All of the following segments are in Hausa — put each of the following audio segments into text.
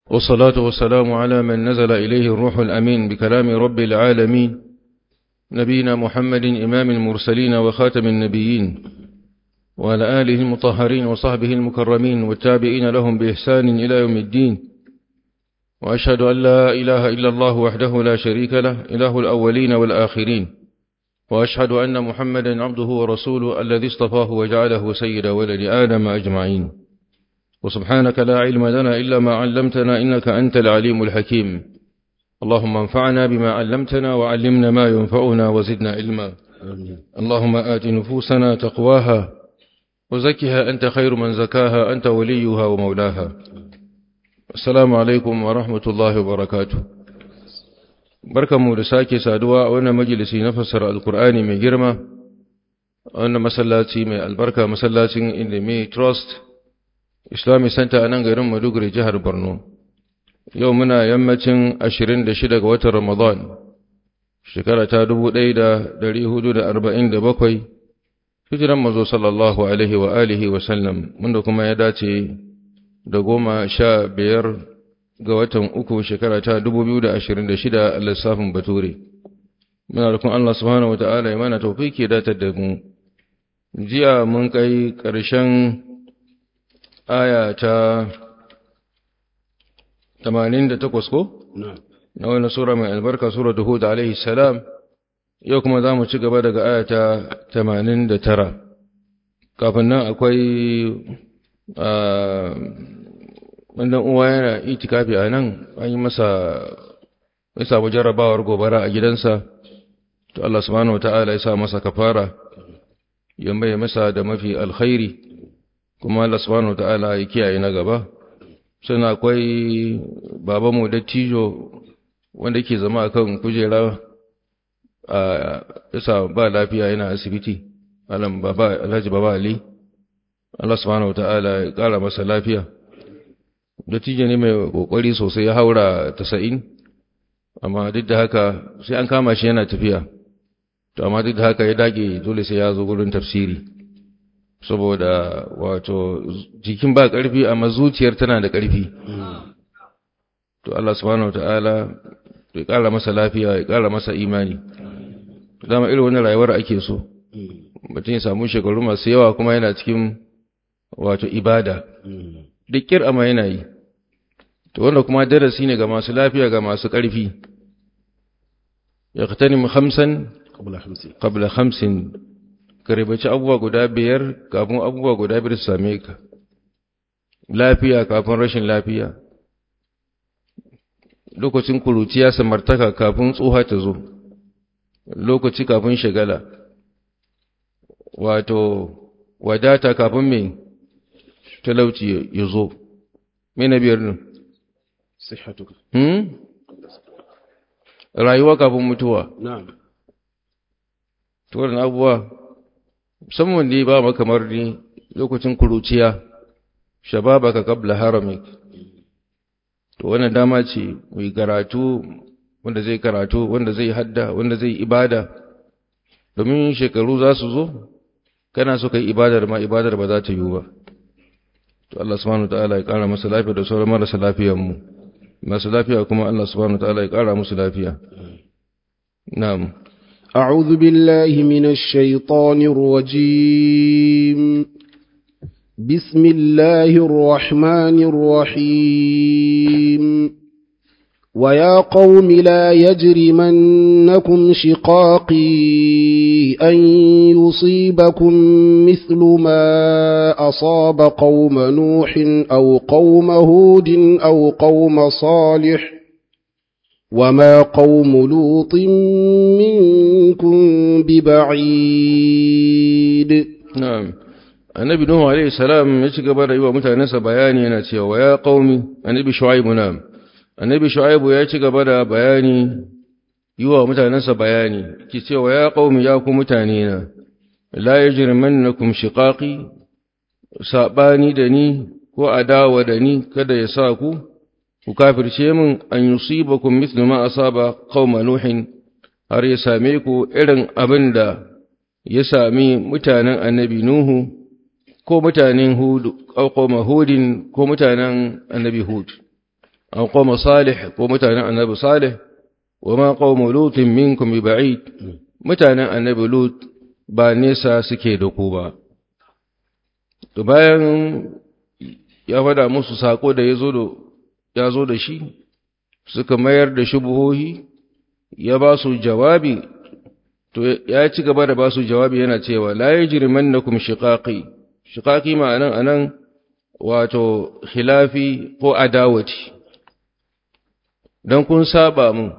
والصلاة والسلام على من نزل إليه الروح الأمين بكلام رب العالمين نبينا محمد إمام المرسلين وخاتم النبيين وعلى آله المطهرين وصحبه المكرمين والتابعين لهم بإحسان إلى يوم الدين وأشهد أن لا إله إلا الله وحده لا شريك له إله الأولين والآخرين وأشهد أن محمدا عبده ورسوله الذي اصطفاه وجعله سيد ولد آدم أجمعين وسبحانك لا علم لنا إلا ما علمتنا إنك أنت العليم الحكيم اللهم انفعنا بما علمتنا وعلمنا ما ينفعنا وزدنا علما اللهم آت نفوسنا تقواها وزكها أنت خير من زكاها أنت وليها ومولاها السلام عليكم ورحمة الله وبركاته barkanmu da sake saduwa a wannan majalisi na fassara alkur'ani mai girma a wannan masallaci mai albarka masallacin indimi trust islamic center a nan garin maduguri jihar borno yau muna yammacin 26 ga watan ramadan shekara ta 1447 hijiran mazo sallallahu alaihi wa alihi wa sallam wanda kuma ya dace da goma sha biyar ga watan uku shekara ta 2026 a lissafin bature muna rukun Allah subhanahu wata'ala ya mana taufiki datar da mu jiya mun kai ƙarshen aya ta 88 ko na wani sura mai albarka sura Hud alaihi salam yau kuma za mu ci gaba daga aya ta 89 kafin nan akwai wannan uwa yana itikafi a nan an yi masa ya samu jarrabawar gobara a gidansa to Allah subhanahu wata'ala ya sa masa kafara ya mai masa da mafi alkhairi kuma Allah subhanahu wata'ala ya kiyaye na gaba suna akwai babanmu dattijo wanda ke zama akan kujera a isa ba lafiya yana asibiti alam baba alhaji baba ali Allah subhanahu wata'ala ya kara masa lafiya dattijo ne mai kokari sosai ya haura tasa'in amma duk da haka sai an kama shi yana tafiya to amma duk da haka ya dage dole sai ya zo gurin tafsiri saboda wato jikin ba ƙarfi amma zuciyar tana da ƙarfi to Allah subhanahu wataala ya ƙara masa lafiya ya ƙara masa imani dama irin wannan rayuwar ake so mutum ya samu shekaru masu yawa kuma yana cikin wato ibada duk kir'ama yana yi to wanda kuma darasi ne ga masu lafiya ga masu ƙarfi ya katanim hamsan qabla hamsin ka ribaci abubuwa guda biyar kafin abubuwa guda biyar su same ka lafiya kafin rashin lafiya lokacin kuruciya samartaka kafin tsoha ta zo lokaci kafin shagala wato wadata kafin mai talauci ya zo mai na biyar nan صحتك hmm? rayuwa kafin mutuwa نعم tuwarin abubuwa musamman ne ba ma kamar ni lokacin kuruciya shababaka kabla haramik to wannan dama ce mai karatu wanda zai karatu wanda zai hadda wanda zai ibada domin shekaru za su zo kana so kai ibadar ma ibadar ba za ta yiwu ba to Allah subhanahu wataala ya kara masa lafiya da sauran marasa lafiyar mu masu lafiya kuma Allah subhanahu wataala ya kara musu lafiya na'am أعوذ بالله من الشيطان الرجيم بسم الله الرحمن الرحيم ويا قوم لا يجرمنكم شقاقي أن يصيبكم مثل ما أصاب قوم نوح أو قوم هود أو قوم صالح وما قوم لوط منكم ببعيد Na'am, annabi Nuhu Alaihi salam ya ci gaba da yi wa mutanensa bayani yana cewa, ya ƙaumi, annabi Shu'aibu na, annabi Shu'aibu ya ci gaba da bayani yi wa mutanensa bayani, ki cewa ya ƙaumi ya ku mutane na, la ya jirman na kum shiƙaƙi, saɓani da ni ko adawa da ni kada ya sa ku, ku kafirce min an yusiba kun mislu ma asaba qauma Nuhin har ya same ku irin abin da ya sami mutanen annabi Nuhu ko mutanen Hud ko Hudin ko mutanen annabi Hud aw qawma salih ko mutanen annabi salih wa ma qawmu lutin minkum bi ba'id mutanen annabi lut ba nesa suke da ku ba to bayan ya fada musu sako da yazo da ya zo da shi suka mayar da shubuhohi ya ba su jawabi to ya ci gaba da ba su jawabi yana cewa la yajrimannakum shiqaqi shiqaqi ma'anan anan wato khilafi ko adawati don kun saba mun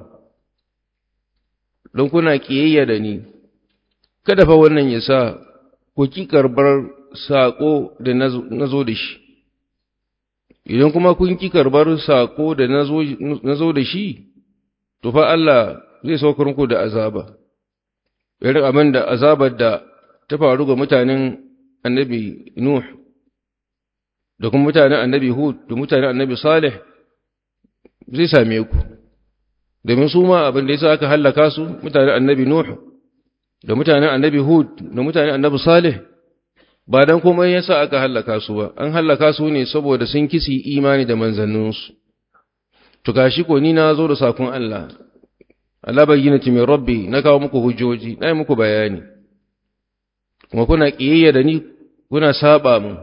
don kuna kiyayya da ni kada fa wannan ya sa ku ki karbar sako da na zo da shi idan kuma kun ki karbar sako da na zo da shi to fa Allah zai saukar muku da azaba irin abin da azabar da ta faru ga mutanen annabi Nuh da kuma mutanen annabi Hud da mutanen annabi Salih zai same ku domin su ma abin da yasa aka hallaka su mutanen annabi Nuh da mutanen annabi Hud da mutanen annabi Salih ba dan komai yasa aka hallaka su ba an hallaka su ne saboda sun kisi imani da manzanninsu to gashi ko ni na zo da sakon Allah Allah bayyinati min rabbi na kawo muku hujjoji na yi muku bayani kuma kuna kiyayya da ni kuna saba mu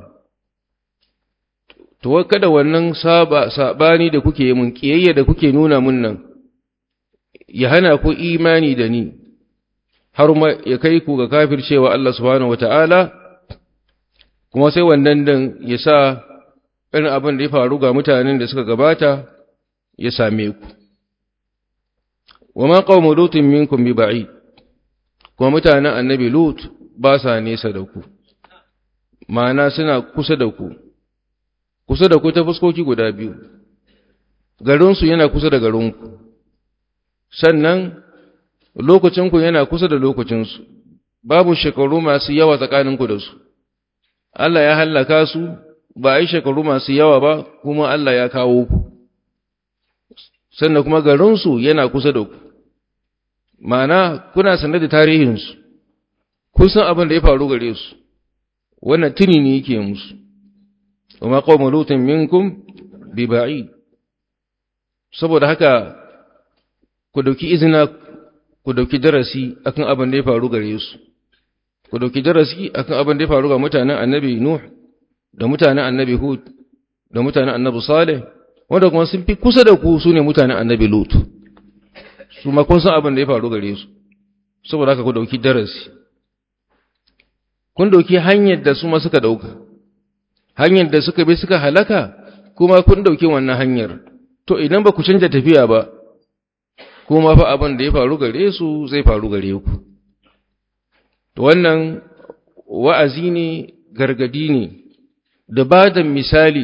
to kada wannan saba sabani da kuke yi mun kiyayya da kuke nuna mun nan ya hana ku imani da ni har ma ya kai ku ga kafircewa Allah subhanahu wataala kuma sai wannan din ya sa irin abin da ya faru ga mutanen da suka gabata ya same ku wa ma qaumu lutin minkum bi ba'id kuma mutanen annabi lut ba sa nesa da ku ma'ana suna kusa da ku kusa da ku ta fuskoki guda biyu garinsu yana kusa da garinku sannan lokacinku yana kusa da lokacinsu babu shekaru masu yawa tsakaninku da su Allah ya hallaka su ba a yi shekaru masu yawa ba kuma Allah ya kawo ku sannan kuma garinsu yana kusa da ku ma'ana kuna sanar da tarihinsu kun san abin da ya faru gare su wannan tuni ne yake musu وما قوم لوط منكم ببعيد saboda haka ku dauki izina ku dauki darasi akan abin da ya faru gare su ku dauki darasi akan abin da ya faru ga mutanen annabi nuh da mutanen annabi hud da mutanen annabi salih wanda kuma sun fi kusa da ku su ne mutanen annabi lut su ma kun san abin da ya faru gare su saboda haka ku dauki darasi kun dauki hanyar da su ma suka dauka hanyar da suka bi suka halaka kuma kun dauki wannan hanyar to idan ba ku canja tafiya ba kuma fa abin da ya faru gare su zai faru gare ku to wannan wa'azi ne gargadi ne da ba da misali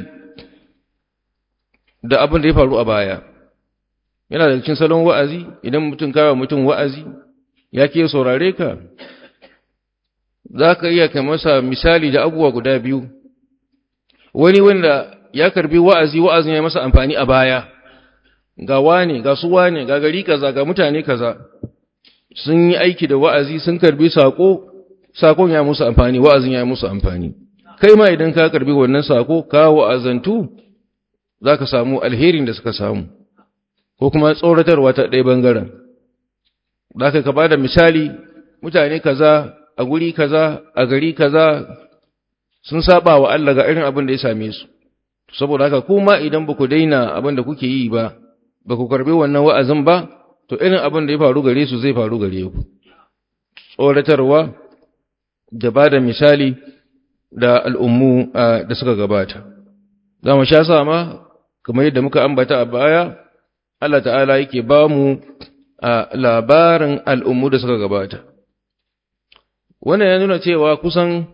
da abin da ya faru a baya yana da cikin salon wa'azi idan mutum kawo mutum wa'azi ya ke saurare ka za ka iya kai masa misali da abubuwa guda biyu wani wanda ya karbi wa'azi wa'azin ya masa amfani a baya ga wane ga su wane ga gari kaza ga mutane kaza sun yi aiki da wa'azi sun karbi sako sakon ya musu amfani wa'azin ya musu amfani kai ma idan ka karbi wannan sako ka wa'azantu za ka samu alherin da suka samu ko kuma tsoratarwa ta ɗaya bangaren za ka ba da misali mutane kaza a guri kaza a gari kaza sun saba wa Allah ga irin abin da ya same su saboda haka kuma idan ba ku daina abin da kuke yi ba ba ku karbi wannan wa'azin ba to irin abin da ya faru gare su zai faru gare ku tsoratarwa da ba da misali da al'ummu da suka gabata za mu sha sama kamar yadda muka ambata a baya Allah ta'ala yake ba mu a labarin al'ummu da suka gabata wannan ya nuna cewa kusan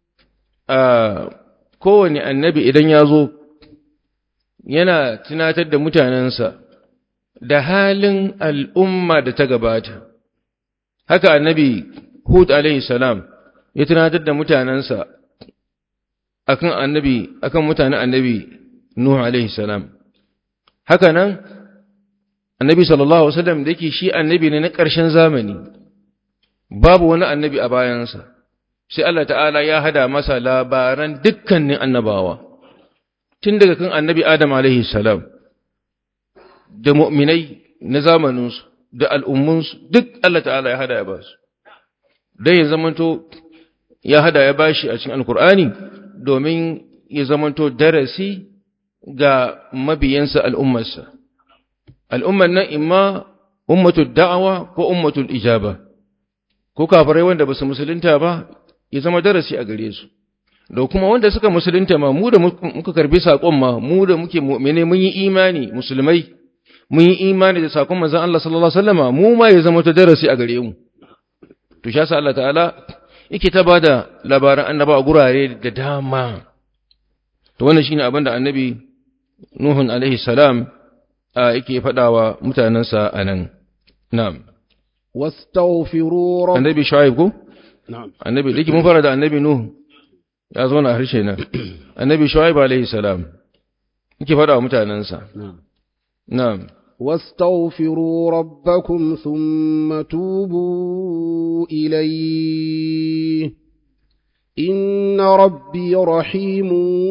kowane annabi idan ya zo yana tunatar da mutanensa da halin al'umma da ta gabata. Haka annabi Hud alaihi salam ya tunatar da mutanensa akan annabi akan mutanen annabi Nuh alaihi salam. Haka nan annabi sallallahu alaihi wasallam da yake shi annabi ne na ƙarshen zamani babu wani annabi a bayansa. sai Allah ta'ala ya hada masa labaran dukkanin annabawa, tun daga kan annabi Adam alaihi salam, da mu'minai na zamaninsu da al'ummunsu duk Allah ta'ala ya hada ya ba su don ya zamanto ya hada ya bashi a cikin alkur'ani domin ya zamanto darasi ga mabiyansa al'ummarsa al'ummar nan imma ummatul da'awa ko ummatul ijaba ko kafirai wanda ba su musulunta ba ya zama darasi a gare su da kuma wanda suka musulunta ma mu da muka karbi saƙon ma mu da muke mu'mine mun yi imani musulmai mun yi imani da saƙon manzon Allah sallallahu alaihi wasallama mu ma ya zama ta darasi a gare mu to sha Allah ta'ala yake ta bada labaran annaba a gurare da dama to wannan shine abin da annabi Nuhun alaihi salam yake faɗawa mutanensa a nan na'am واستغفروا رب annabi Shu'aib ko نعم annabi dake mun fara da annabi Nuh ya zo na harshe na annabi Shu'aib alaihi salam yake faɗawa mutanensa نعم na'am واستغفروا ربكم ثم توبوا إليه إن ربي رحيم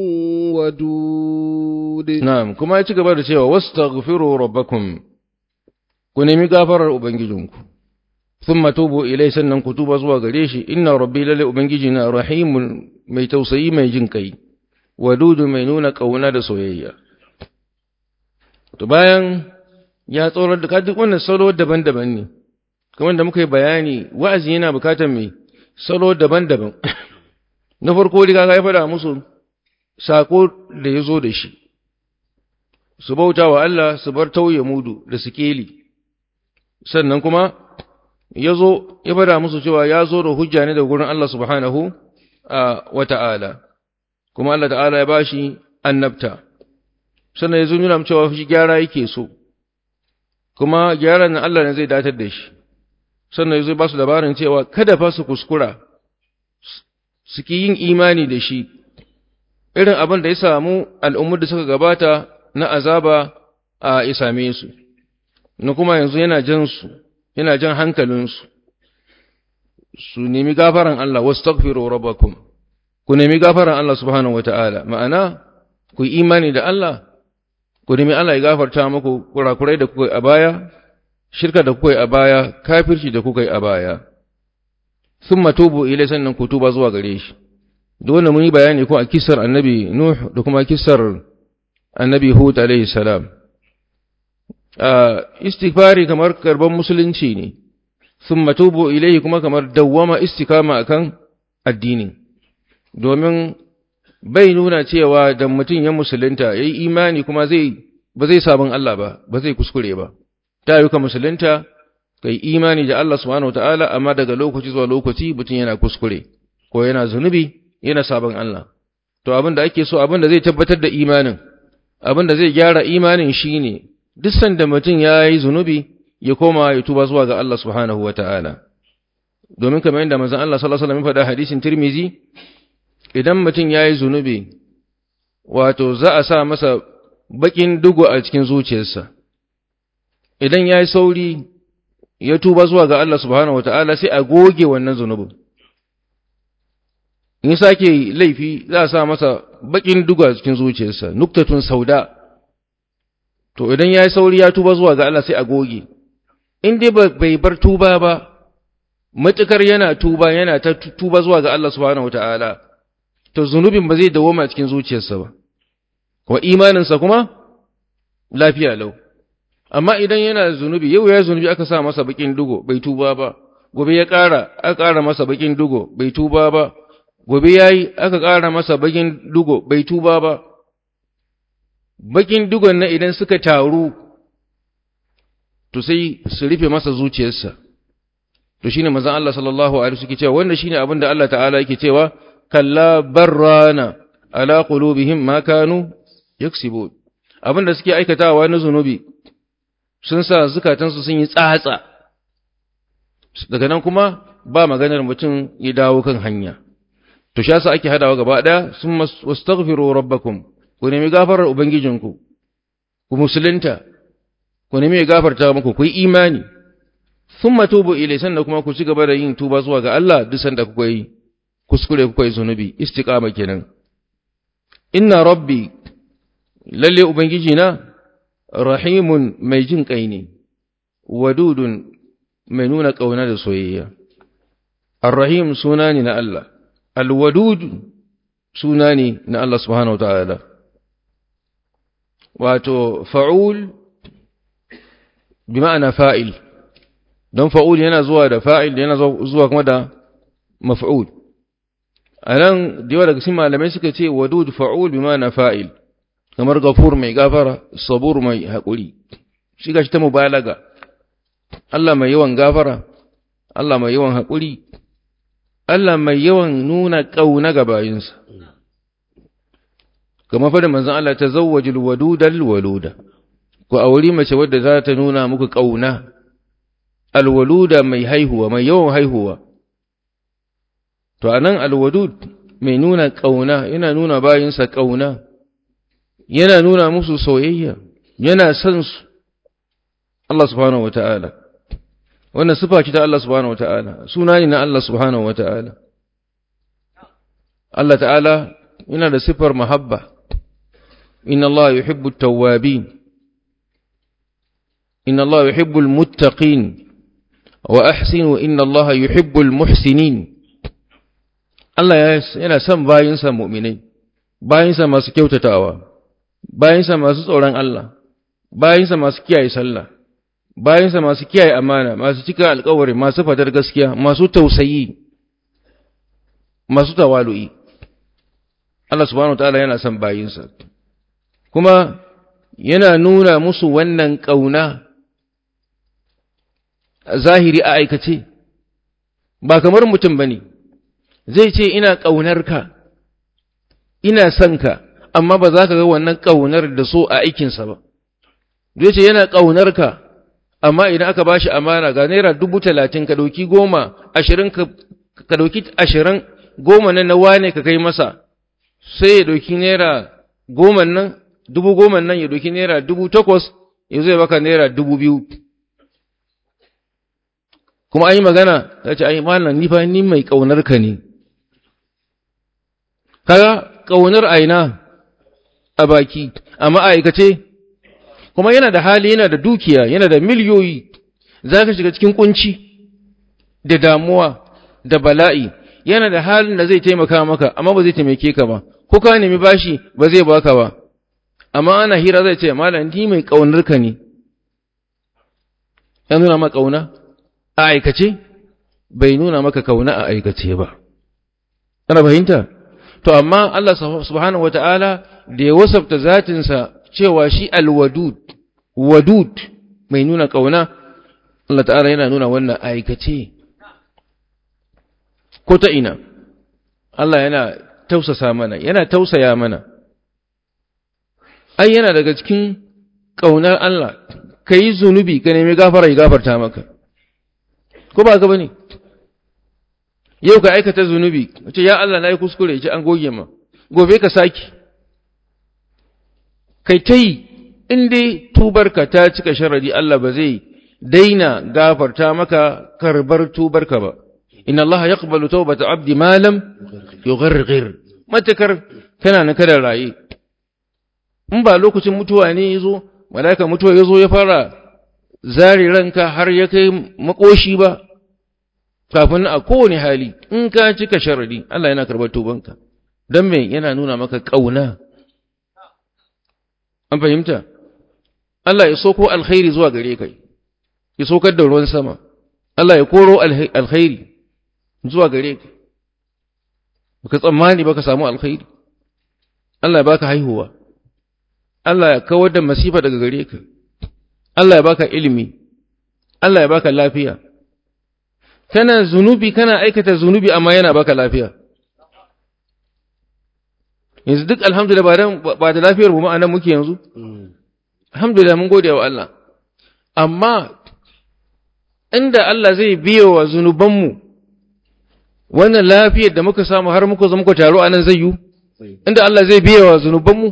ودود Na'am, kuma ya ci gaba da cewa, Wastaghfiru rabbakum ku nemi gafarar Ubangijinku, sun matubu ilai sannan ku tuba zuwa gare shi, inna rabbi lalle Ubangiji na rahimun mai tausayi mai jin kai, wadudu mai nuna ƙauna da soyayya. To bayan ya tsorar da ka duk wannan salo daban-daban ne, kamar da muka yi bayani, wa'azi yana bukatar mai salo daban-daban. Na farko riga ya faɗa musu sako da ya zo da shi. su bauta wa Allah su bar tauye mudu da sikeli sannan kuma ya zo ya bada musu cewa ya zo da hujja ne da gurin Allah subhanahu wa ta'ala kuma Allah ta'ala ya bashi annabta sannan ya zo nuna cewa shi gyara yake so kuma gyaran nan Allah ne zai datar da shi sannan ya zo ba su labarin cewa kada fa su kuskura su ki yin imani da shi irin abin da ya samu al'ummar da suka gabata na azaba a isame su, na kuma yanzu yana jan su, yana jan hankalinsu, su nemi gafaran Allah, wasu takfiro rabbakum, ku nemi gafaran Allah subhanahu wa ta'ala, ma'ana, ku yi imani da Allah, ku nemi Allah ya gafarta muku kurakurai da kuka yi a baya, shirka da kuka yi a baya, kafirci da kuka yi a baya, sun matubu ilai sannan ku tuba zuwa gare shi. Dole mun yi bayani ko a kisar annabi Nuh da kuma kisar annabi Hud alaihi salam istighfari kamar karban musulunci ne thumma tubu ilayhi kuma kamar dawwama istikama akan addini domin bai nuna cewa da mutum ya musulunta yayi imani kuma zai ba zai sabon Allah ba ba zai kuskure ba ta yi ka musulunta kai imani da Allah subhanahu wataala amma daga lokaci zuwa lokaci mutum yana kuskure ko yana zunubi yana sabon Allah to abin da ake so abin da zai tabbatar da imanin abin da zai gyara imanin shi ne, duk sanda mutum ya yi zunubi ya koma ya tuba zuwa ga Allah subhanahu wa ta'ala. Domin kamar yadda mazan Allah sallallahu Alaihi faɗa hadisin Tirmizi, idan mutum ya yi zunubi, wato za a sa masa baƙin dugu a cikin zuciyarsa. Idan ya yi sauri ya tuba zuwa ga Allah subhanahu wa ta'ala sai a goge wannan zunubin. In sake laifi za a sa masa baƙin dugu a cikin zuciyarsa, nuktatun sauda, to idan ya yi sauri ya tuba zuwa ga Allah sai a goge, in dai bai bar tuba ba, matuƙar yana tuba yana ta tuba zuwa ga Allah subhanahu wa ta'ala, to zunubin ba zai dawoma cikin zuciyarsa ba, wa imaninsa kuma lafiya lau. Amma idan yana zunubi, yau ya zunubi aka sa masa baƙin dugo, bai tuba ba, gobe ya ƙara, aka ƙara masa baƙin dugo, bai tuba ba, gobe ya yi aka ƙara masa bakin dugo bai tuba ba, bakin dugon na idan suka taru, to sai su rufe masa zuciyarsa, to shi ne mazan Allah sallallahu Alaihi suke cewa, wanda shi ne abin da Allah ta'ala yake cewa, kalla barrana ala qulubihim ma kanu yaksibu abin da suke aikatawa na zunubi sun sa zukatansu sun yi tsatsa daga nan kuma ba maganar mutum ya dawo kan hanya to shi yasa ake hadawa gaba daya sun wastaghfiru rabbakum ku nemi gafarar ubangijinku ku musulunta ku nemi gafarta muku ku yi imani thumma tubu ilai sannan kuma ku ci gaba da yin tuba zuwa ga Allah duk sanda kuka yi kuskure kuka yi zunubi istiqama kenan inna rabbi lalle ubangiji na rahimun mai jin kai ne wadudun mai nuna ƙauna da soyayya ar-rahim suna ne na Allah al-wadud suna ne na Allah subhanahu wa ta'ala wato fa'ul bi ma'ana fa'il don fa'ul yana zuwa da fa'il yana zuwa kuma da maf'ul a nan da yawa daga cikin malamai suka ce wadud fa'ul bi ma'ana fa'il kamar gafur mai gafara sabur mai haƙuri shi ga shi ta mubalaga Allah mai yawan gafara Allah mai yawan haƙuri Allah mai yawan nuna ƙauna ga bayinsa kama fadin manzon Allah ta zawwajil wadudal waluda ku auri mace wadda za ta nuna muku ƙauna alwaluda mai haihuwa mai yawan haihuwa to anan alwadud mai nuna ƙauna yana nuna bayinsa ƙauna yana nuna musu soyayya yana son su Allah subhanahu wata'ala wannan sifa ce ta Allah subhanahu wata'ala suna ne na Allah subhanahu wata'ala Allah ta'ala yana da sifar mahabba inna Allah yuhibbu at-tawwabin inna Allah yuhibbu al-muttaqin wa ahsinu inna Allah yuhibbu al-muhsinin Allah yana son bayinsa mu'minai bayinsa masu kyautatawa bayinsa masu tsoron Allah bayinsa masu kiyaye sallah bayinsa masu kiyaye amana masu cika alkawari masu fadar gaskiya masu tausayi masu tawalu'i Allah subhanahu wataala yana son bayinsa kuma yana nuna musu wannan kauna zahiri a aikace ba kamar mutum bane zai ce ina ƙaunarka ina son ka amma ba za ka ga wannan ƙaunar da so a aikinsa ba zai ce yana ƙaunarka amma idan aka ba shi amana ga naira dubu talatin ka ɗauki goma ashirin ka ɗauki ashirin goma nan na wane ka kai masa sai ya ɗauki naira goma nan dubu goma nan ya ɗauki naira dubu takwas ya zai baka naira dubu biyu kuma an yi magana ta ce ai malam ni fa ni mai ƙaunarka ne kaga ƙaunar aina a baki amma aikace kuma yana da hali yana da dukiya yana da miliyoyi za ka shiga cikin kunci da damuwa da bala'i yana da halin da zai taimaka maka amma ba zai taimake ka ba ko ka nemi bashi ba zai baka ba amma ana hira zai ce malam ni mai ƙaunar ka ne ya nuna maka ƙauna a aikace bai nuna maka kauna a aikace ba kana fahimta to amma Allah subhanahu wata'ala da ya wasafta zatinsa cewa shi alwadud wadud mai nuna kauna Allah ta'ala yana nuna wannan aikace ko ta ina Allah yana tausasa mana yana tausaya mana ai yana daga cikin kaunar Allah kai zunubi ka nemi gafara ya gafarta maka ko ba ka bane yau ka aikata zunubi ce ya Allah na yi kuskure ce an goge ma gobe ka saki kai ta yi in dai tubarka ta cika sharadi Allah ba zai daina gafarta maka karbar tubarka ba inna Allah yaqbalu tawbata abdi ma lam yugharghir matakar kana na kada raye in ba lokacin mutuwa ne yazo malaika mutuwa yazo ya fara zari ranka har ya kai makoshi ba kafin a kowane hali in ka cika sharadi Allah yana karɓar tubanka don me yana nuna maka ƙauna an fahimta Allah ya soko alkhairi zuwa gare kai ya sokar da ruwan sama Allah ya koro alkhairi zuwa gare ka baka tsammani baka samu alkhairi Allah ya baka haihuwa Allah ya kawar da masifa daga gare ka Allah ya baka ilimi Allah ya baka lafiya kana zunubi kana aikata zunubi amma yana baka lafiya yanzu duk alhamdulillah ba dan ba da lafiyar mu ma'anan muke yanzu alhamdulillah mun gode wa Allah amma inda Allah zai biya wa zunubanmu wannan lafiyar da muka samu har muka zama muka taro anan zai yi inda Allah zai biya wa zunubanmu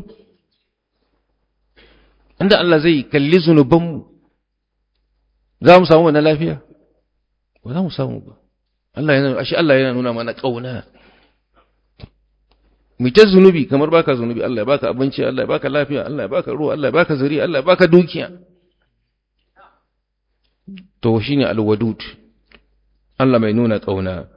inda Allah zai kalli zunubanmu za mu samu wannan lafiya ba za mu samu ba Allah yana ashe Allah yana nuna mana kauna mu ta zunubi kamar baka zunubi Allah ya baka abinci Allah ya baka lafiya Allah ya baka ruwa Allah ya baka zuri Allah ya baka dukiya to shine alwadud Allah mai nuna kauna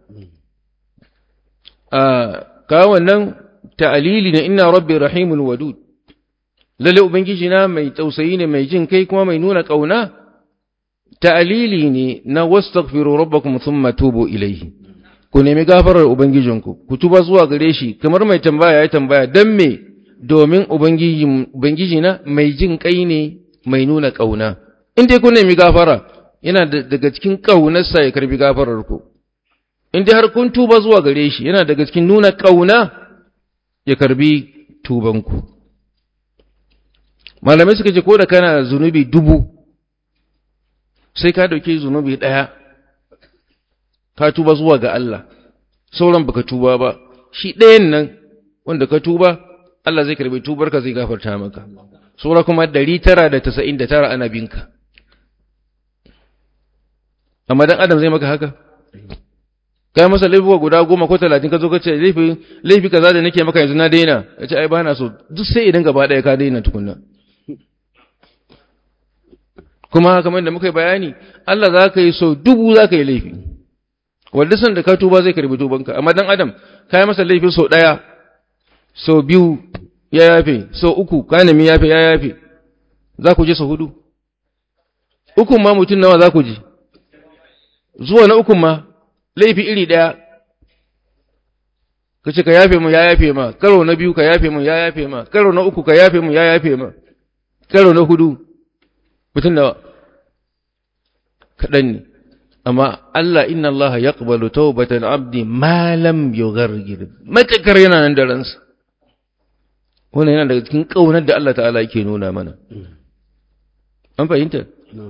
a ka wannan ta'alili ne inna rabbi rahimul wadud lalle ubangiji na mai tausayi ne mai jin kai kuma mai nuna kauna ta'alili ne na wastaghfiru rabbakum thumma tubu ilayhi ku nemi gafarar ubangijinku ku tuba zuwa gare shi kamar mai tambaya ya tambaya dan me domin ubangiji ubangiji na mai jin kai ne mai nuna kauna in dai kun nemi gafara yana daga cikin kaunarsa ya karbi gafarar ku in dai har kun tuba zuwa gare shi yana daga cikin nuna kauna ya karbi tubanku malamai suka ce ko da kana zunubi dubu sai ka dauke zunubi ɗaya ka tuba zuwa ga Allah sauran baka tuba ba shi ɗayan nan wanda ka tuba Allah zai karbi tubarka zai gafarta maka saura kuma ɗari tara da tasa'in da tara ana binka amma dan adam zai maka haka kai masa laifuka guda goma ko talatin ka zo ka ce laifi laifi kaza da nake maka yanzu na daina ya ce ai ba na so duk sai idan gaba ɗaya ka daina tukunna kuma kamar da muka yi bayani Allah za ka yi so dubu za ka yi laifi wanda san da ka tuba zai karbi tubanka amma dan adam ka yi masa laifi so ɗaya so biyu ya yafe so uku ka nemi yafe ya yafe za ku je so hudu ukun ma mutum nawa za ku je zuwa na ukun ma laifi iri ɗaya ka ce ka yafe mu ya yafe ma karo na biyu ka yafe mu ya yafe ma karo na uku ka yafe mu ya yafe ma karo na hudu mutum da kaɗan ne amma Allah inna Allah ya ƙabalu taubatan abdi malam yugargir matakar yana nan da ransa wannan yana daga cikin ƙaunar da Allah ta'ala yake nuna mana an fahimta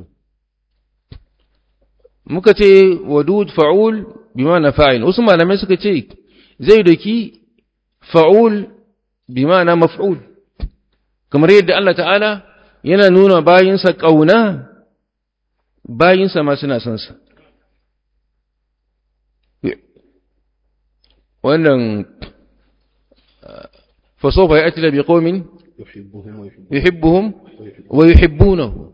muka ce wadud fa'ul bi ma'ana fa'il wasu malamai suka ce zai doki fa'ul bi ma'ana maf'ul kamar yadda Allah ta'ala yana nuna bayinsa ƙauna bayinsa ma suna son sa wannan fasofa ya ati da bi qaumin yuhibbuhum wa yuhibbunahu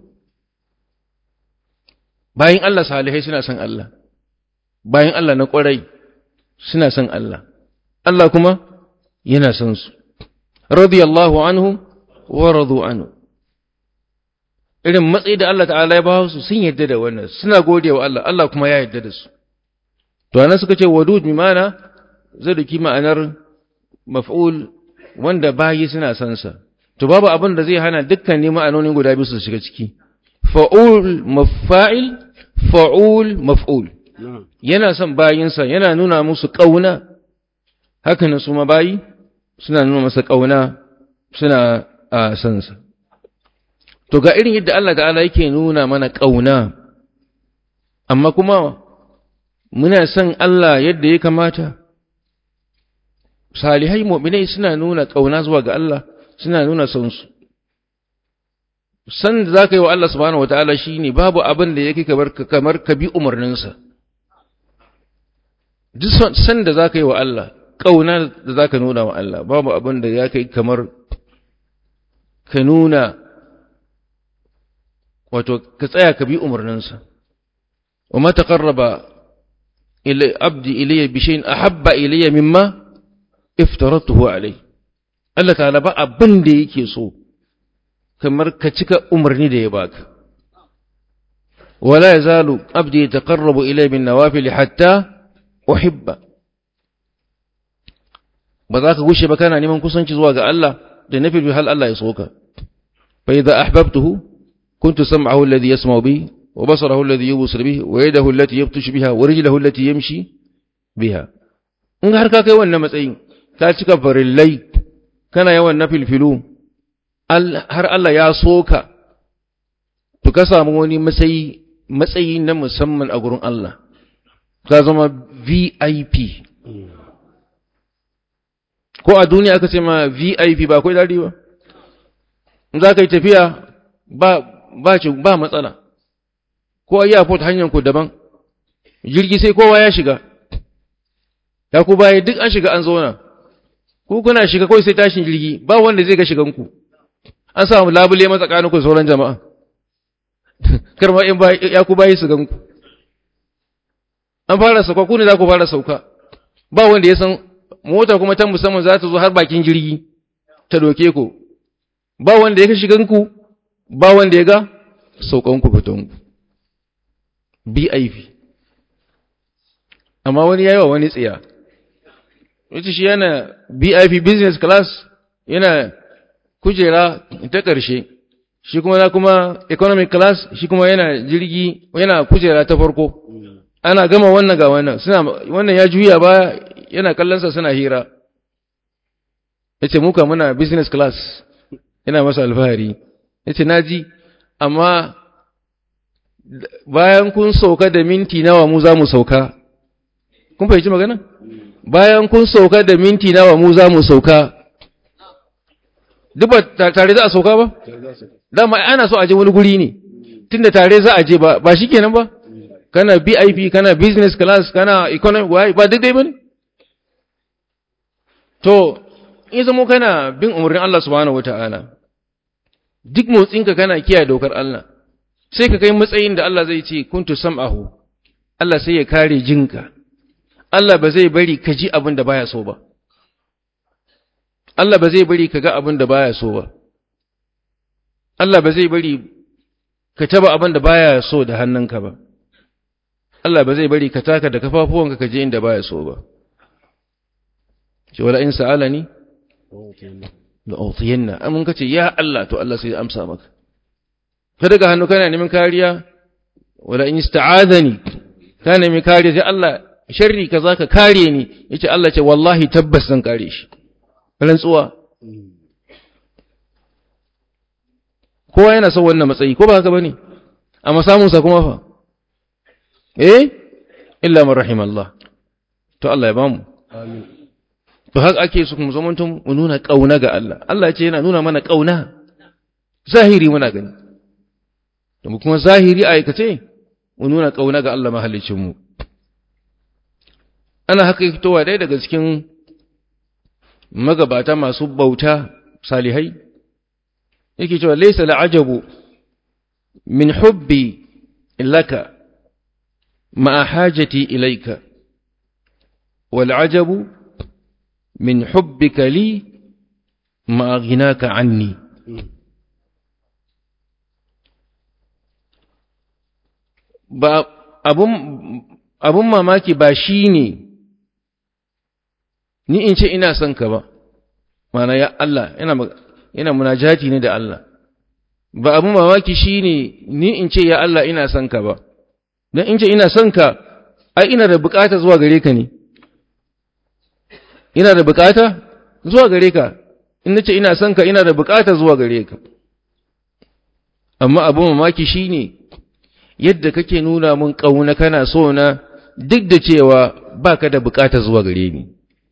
bayin Allah salihai suna son Allah bayin Allah na ƙwarai suna son Allah Allah kuma yana son su radiyallahu anhu wa radu anhu irin matsayi da Allah ta'ala ya ba su sun yadda da wannan suna gode wa Allah Allah kuma ya yadda da su to anan suka ce wadud bi mana zai duki ma'anar maf'ul wanda bayi suna son sa to babu abin da zai hana dukkan ne ma'anonin guda biyu su shiga ciki fa'ul mafa'il fa'ul maf'ul yana son bayinsa yana nuna musu kauna haka ne su ma bayi suna nuna masa kauna suna a son sa To ga irin yadda Allah ta'ala yake nuna mana ƙauna, amma kuma muna son Allah yadda ya kamata. Salihai mu'minai suna nuna ƙauna zuwa ga Allah, suna nuna son su. San da za ka yi wa Allah subhanahu wa ta'ala shi ne babu abin da yake kamar ka bi umarninsa. Duk san da za ka yi wa Allah, ƙauna da za ka nuna wa Allah, babu abin da ya kai kamar ka nuna wato ka tsaya ka bi umarninsa wa ma taqarraba ila abdi ilayya bi shay'in ahabba ilayya mimma iftaratuhu alayhi Allah ta'ala ba abin da yake so kamar ka cika umarni da ya baka wala yazalu abdi yataqarrabu ilayya bin nawafil hatta uhibba ba za ka gushe ba kana neman kusanci zuwa ga Allah da nafil hal Allah ya soka fa idza ahbabtuhu كنت سمعه الذي يسمع به وبصره الذي يبصر به ويده التي يبطش بها ورجله التي يمشي بها in har ka kai wannan matsayin ka cika farillai kana yawan na filfilu har Allah ya soka to ka samu wani matsayi matsayi na musamman a gurin Allah ka zama VIP ko a duniya aka ce ma VIP ba kai dadi ba in za ka yi tafiya ba ba ci ba matsala ko a airport hanyar ku daban jirgi sai kowa ya shiga ya ku baya duk an shiga an zauna ku kuna shiga kawai sai tashin jirgi ba wanda zai ga shigan ku an samu labule matsakanin ku sauran jama'a kar ma in ya ku bayi su gan ku an fara sauka ku ne za ku fara sauka ba wanda ya san mota kuma ta musamman za ta zo har bakin jirgi ta doke ku ba wanda ya ga shigan ku ba wanda ya ga saukan ku fiton ku BIP amma wani yayi wa wani tsiya yace shi yana BIP business class yana kujera ta ƙarshe shi kuma na kuma economic class shi kuma yana jirgi yana kujera ta farko ana gama wannan ga wannan suna wannan ya juya ba yana kallonsa suna hira yace muka muna business class yana masa alfahari yace naji amma bayan kun sauka da minti nawa mu za mu sauka kun fahimci magana bayan kun sauka da minti nawa mu za mu sauka duk ba tare za a sauka ba dama ana so a je wani guri ne tunda tare za a je ba ba shikenan ba kana BIP kana business class kana economy why ba daidai bane to in zamo kana bin umarnin Allah subhanahu wataala duk motsinka kana kiyaye dokar Allah sai ka kai matsayin da Allah zai ce kuntu sam'ahu Allah sai ya kare jinka Allah ba zai bari ka ji abin da baya so ba Allah ba zai bari ka ga abin da baya so ba Allah ba zai bari ka taba abin da baya so da hannunka ba Allah ba zai bari ka taka da kafafuwanka ka je inda baya so ba ce wala in sa'alani la utiyanna amun kace ya Allah to Allah sai ya amsa maka ka daga hannu kana neman kariya wala in ista'adani kana neman kariya sai Allah sharri kaza ka kare ni yace Allah ce wallahi tabbas zan kare shi rantsuwa kowa yana son wannan matsayi ko ba haka bane amma samun sa kuma fa eh illa man rahim Allah to Allah ya bamu amin to haka ake su kuma zamanto mu nuna kauna ga Allah Allah ce yana nuna mana kauna zahiri muna gani to mu kuma zahiri a aikace mu nuna kauna ga Allah mahallicin mu ana haka fitowa dai daga cikin magabata masu bauta salihai yake cewa laysa la'ajabu min hubbi laka ma'a hajati ilayka wal ajabu min hubbika li ma'a ghinaka anni ba abun abun mamaki ba shine ni in ce ina son ka ba mana ya Allah yana yana munajati ne da Allah ba abun mamaki shine ni in ce ya Allah ina son ka ba dan in ce ina son ka ai ina da bukata zuwa gare ka ne ina da bukata zuwa gare ka in nace ina son ka ina da bukata zuwa gare ka amma abun mamaki shine yadda kake nuna mun kauna kana so na duk da cewa baka da bukata zuwa gare ni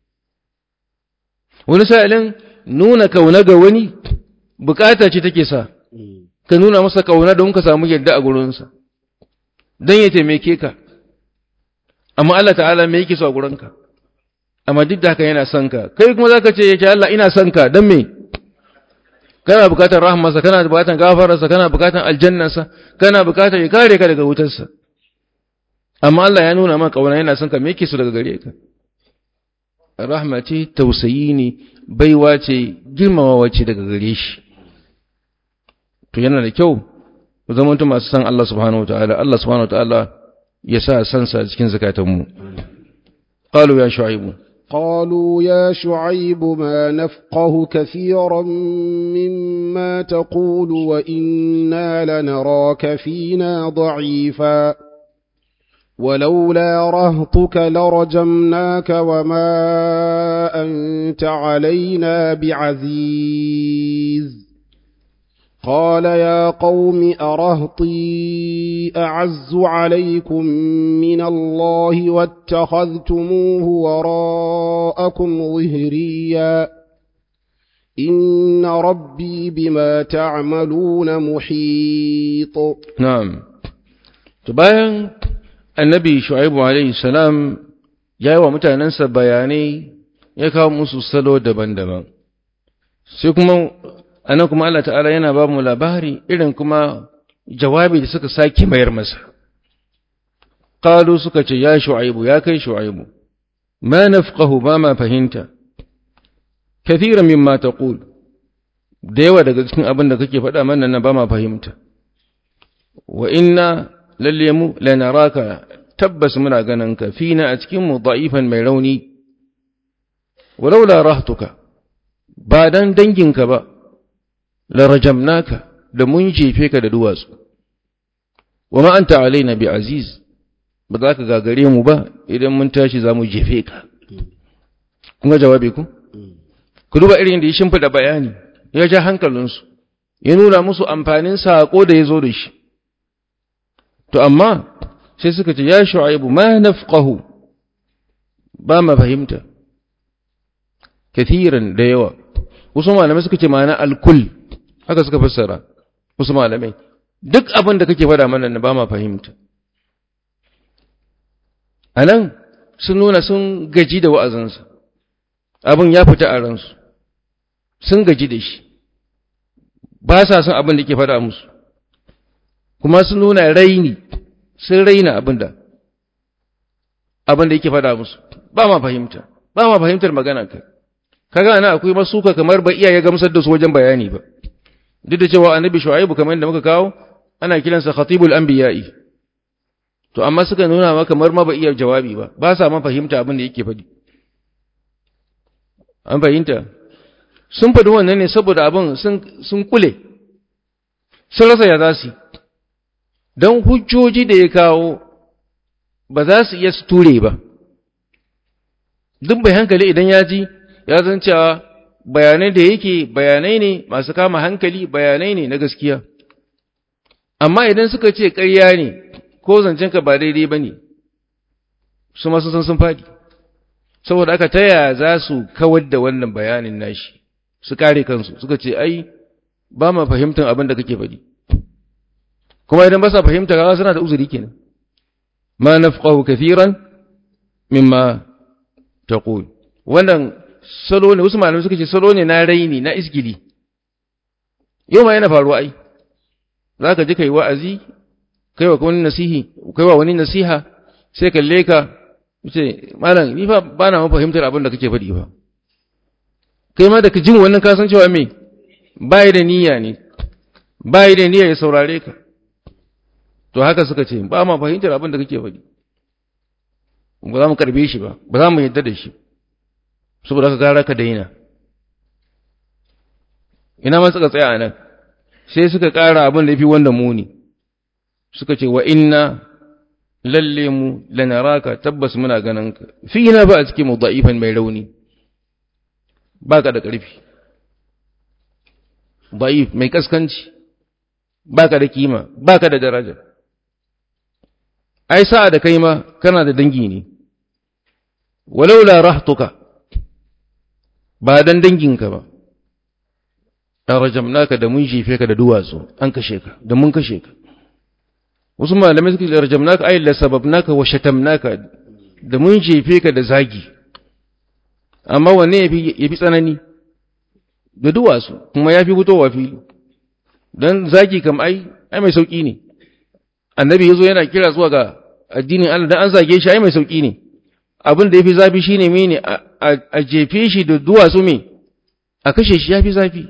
wani sa'ilin nuna kauna ga wani bukata ce take sa ka nuna masa kauna don ka samu yadda a gurinsa don ya taimake ka amma Allah ta'ala me yake so a gurinka amma duk da haka yana son ka kai kuma zaka ce yake Allah ina son ka don me kana bukatar rahmarsa kana bukatar gafararsa kana bukatar aljannarsa kana bukatar ya kare ka daga wutarsa amma Allah ya nuna maka kauna yana son ka me yake so daga gare ka rahma ce tausayi ne baiwa ce girmamawa ce daga gare shi to yana da kyau ku zamanto masu san Allah subhanahu wataala Allah subhanahu wataala ya sa san sa cikin zakatanmu qalu ya shu'aibu قالوا يا شعيب ما نفقه كثيرا مما تقول وإنا لنراك فينا ضعيفا ولولا رهطك لرجمناك وما أنت علينا بعزيز قال يا قوم أرهطي أعز عليكم من الله واتخذتموه وراءكم ظهريا إن ربي بما تعملون محيط نعم تباين annabi shu'aibu alaihi salam ya yi wa mutanensa bayanai ya kawo musu salo daban-daban sai kuma anan kuma Allah ta'ala yana ba mu labari irin kuma jawabi da suka sake mayar masa qalu suka ce ya shu'aibu ya kai shu'aibu ma nafqahu ba ma fahimta kathiran mimma taqul da yawa daga cikin abin da kake faɗa mana na ba ma fahimta wa inna lalle mu lanaraka tabbas muna ganin ka fina a cikin mu da'ifan mai rauni walaula rahtuka ba dan danginka ba la rajamnaka da mun jefe ka da duwatsu wa ma anta alaina bi aziz ba za ka gagare mu ba idan mun tashi za mu jefe ka kun ga jawabi ku ku duba irin da ya shimfida bayani ya ja hankalinsu ya nuna musu amfanin saƙo da ya zo da shi to amma sai suka ce ya shu'aibu ma nafqahu ba ma fahimta kathiran da yawa wasu malamai suka ce ma'ana alkul haka suka fassara wasu malamai duk abin da kake faɗa mana na ba ma fahimta a nan sun nuna sun gaji da wa'azinsa abin ya fita a ransu sun gaji da shi ba sa son abin da ke faɗa musu kuma sun nuna raini sun raina abin da abin da yake faɗa musu ba ma fahimta ba ma fahimtar magana kai kaga ana akwai masuka kamar ba iya ya gamsar da su wajen bayani ba duk da cewa annabi shu'aibu kamar yadda muka kawo ana kiransa khatibul anbiya'i to amma suka nuna ma kamar ma ba iya jawabi ba ba sa ma fahimta abin da yake faɗi an fahimta sun faɗi wannan ne saboda abin sun kule sun rasa ya za su don hujjoji da ya kawo ba za su iya su ture ba duk bai hankali idan ya ji ya zan cewa bayanai da yake bayanai ne masu kama hankali bayanai ne na gaskiya amma idan suka ce ƙarya ne ko zancenka ba daidai ba ne su masu san sun faɗi saboda aka taya za su kawar da wannan bayanin nashi su kare kansu suka ce ai ba ma fahimtar abin da kake faɗi kuma idan ba sa fahimta kaga suna da uzuri kenan ma nafqahu kathiran mimma taqul wannan salo ne wasu malamai suka ce salo ne na raini na isgili yau ma yana faruwa ai zaka ji kai wa'azi kai wa wani nasihi kai wa wani nasiha sai kalle ka ce malam ni fa ba na fahimtar abin da kake faɗi ba kai ma da ka jin wannan ka san cewa me bai da niyya ne bai da niyya ya saurare ka to haka suka ce ba ma fahimtar abin da kake faɗi ba za mu karbe shi ba ba za mu yadda da shi saboda ka gara ka daina ina ma suka tsaya a nan sai suka ƙara abin da ya fi wanda muni suka ce wa inna lalle mu lanaraka tabbas muna ganin ka fi na ba a cikin mu da'ifan mai rauni ba ka da ƙarfi da'if mai kaskanci ba ka da kima ba ka da daraja ai sa'a da kai ma kana da dangi ne walaula rahtuka ba dan danginka ba an rajamnaka da mun jefe ka da duwatsu an kashe ka da mun kashe ka wasu malamai suka ce rajamnaka ay la sababnaka wa shatamnaka da mun jefe ka da zagi amma wanne yafi yafi tsanani da duwatsu kuma yafi fitowa fili dan zagi kam ai ai mai sauki ne annabi yazo yana kira zuwa ga addinin Allah dan an zage shi ai mai sauki ne abin da yafi zafi shine mene a jefe shi da duwatsu me a kashe shi yafi zafi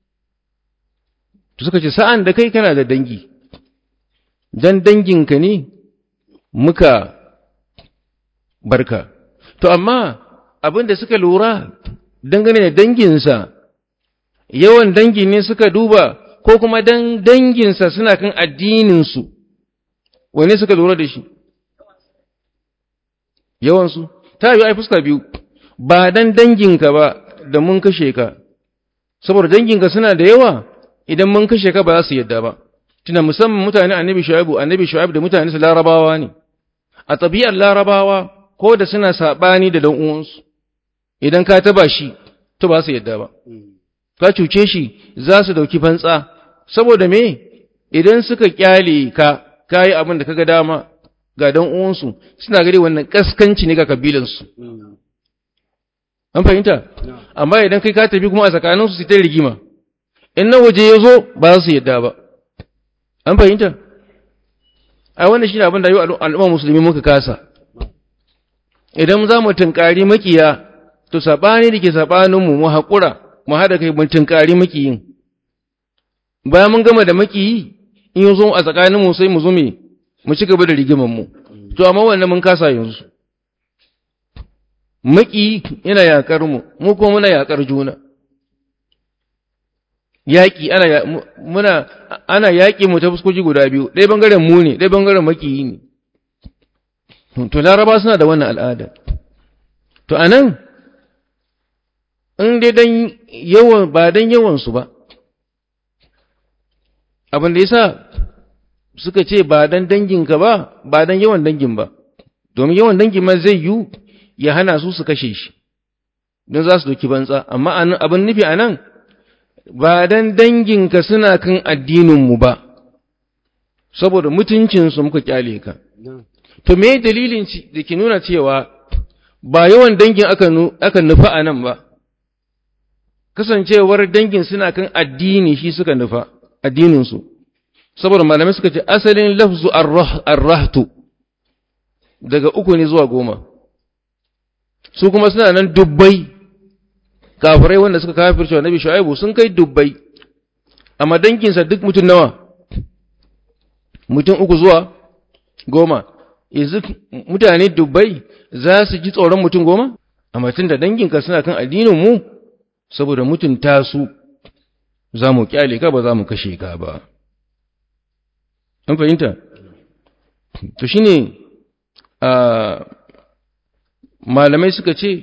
to suka ce sa'an da kai kana da dangi dan danginka ne muka barka to amma abin da suka lura dangane da danginsa yawan dangi ne suka duba ko kuma dan danginsa suna kan addininsu wane suka lura da shi yawansu ta yi ai fuska biyu ba dan danginka ba da mun kashe ka saboda danginka suna da yawa idan mun kashe ka ba za su yadda ba tuna musamman mutane annabi shu'aibu annabi shu'aibu da mutane su larabawa ne a tabiyar larabawa ko da suna sabani da dan uwansu idan ka taba shi to ba su yadda ba ka cuce shi za su dauki fantsa saboda me idan suka kyale ka kayi abin da kaga dama ga dan uwansu suna gari wannan kaskanci ne ga kabilansu an fahimta amma idan kai ka tafi kuma a tsakaninsu su ta rigima in na waje ya zo ba za su yadda ba an fahimta a wannan shi ne abin da yi al'umma musulmi muka kasa idan za mu tunkari makiya to saɓani da ke saɓaninmu mu haƙura mu haɗa kai mu tunkari makiyin bayan mun gama da makiyi in yi zo a tsakaninmu sai mu zume mu ci gaba da rigimanmu to amma wannan mun kasa yanzu makiyi yana yaƙar mu mu kuma muna yaƙar juna yaƙi ana muna ana yaƙi mu ta fuskoki guda biyu ɗaya bangaren mu ne ɗaya bangaren makiyi ne to laraba suna da wannan al'ada to anan in dai dan yawan ba dan yawan su ba abin da yasa suka ce ba dan danginka ba ba dan yawan dangin ba domin yawan dangin ma zai yi ya hana su su kashe shi don za su doki bantsa amma abin nufi anan ba dan danginka suna kan addininmu ba, saboda mutuncinsu muka kyale ka. To, me dalilin da ke nuna cewa ba yawan dangin aka nufa a nan ba, kasancewar dangin suna kan addini shi suka nufa, addininsu. Saboda malamai suka ce asalin lafzu arrahtu daga uku ne zuwa goma, su kuma suna nan dubbai. kafirai wanda suka kafirce wa nabi shu'aibu sun kai dubbai amma danginsa duk mutum nawa mutum uku zuwa goma yanzu mutane dubbai za su ji tsoron mutum goma amma tun da danginka suna kan addinin mu saboda mutunta su za mu kyale ka ba za mu kashe ka ba an fahimta to shine a malamai suka ce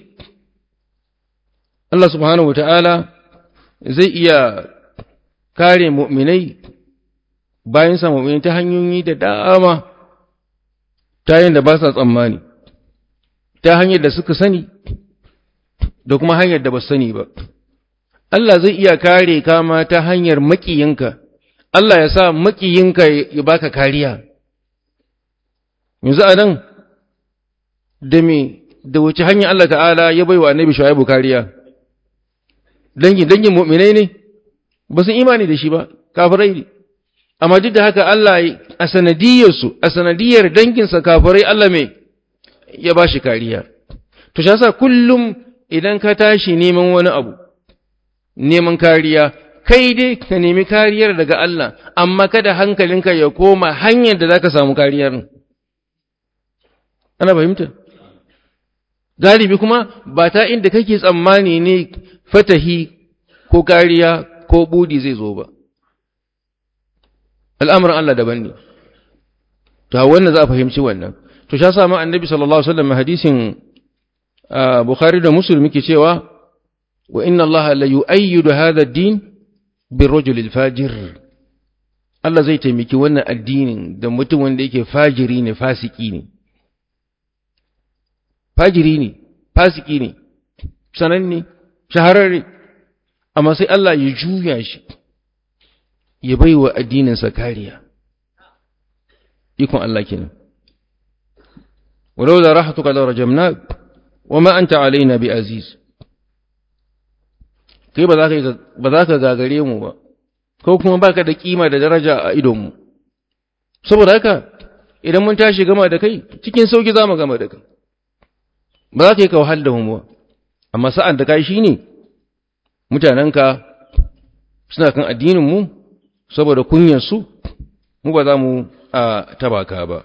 Allah subhanahu wata'ala zai iya kare mu'minai bayan sa mu'minai ta hanyoyi da dama ta yin da ba sa tsammani ta hanyar da suka sani da kuma hanyar da ba sani ba Allah zai iya kare kama ta hanyar maƙiyinka Allah ya sa maƙiyinka ya baka kariya yanzu a nan da me da wace hanyar Allah ta'ala ya bai wa annabi shu'aibu kariya dangin dangin mu'minai ne ba su imani da shi ba kafirai ne amma duk da haka Allah a sanadiyarsu a sanadiyar danginsa kafirai Allah mai ya ba shi kariya to shi yasa kullum idan ka tashi neman wani abu neman kariya kai dai ka nemi kariyar daga Allah amma kada hankalinka ya koma hanyar da zaka samu kariyar ana fahimta galibi kuma ba ta inda kake tsammani ne fatahi ko kariya ko budi zai zo ba al'amuran Allah daban ne ta wannan za a fahimci wannan to sha samu annabi sallallahu alaihi wasallam hadisin bukhari da muslim yake cewa wa inna allaha la yu'ayyidu hadha ad-din birrajul al-fajir Allah zai taimaki wannan addinin da mutum wanda yake fajiri ne fasiki ne fajiri ne fasiki ne sananne shahararre amma sai Allah ya juya shi ya bai wa addininsa kariya ikon Allah kenan walau da rahatuka da rajamna wa ma anta alaina bi aziz kai ba za ka ba za ka gagare mu ba ko kuma baka da kima da daraja a idon mu saboda haka idan mun tashi gama da kai cikin sauki za mu gama da kai ba za ka yi ka wahal da mu ba amma sa'an da kai shine mutanenka suna kan addinin mu saboda kunyar su mu ba za mu a tabaka ba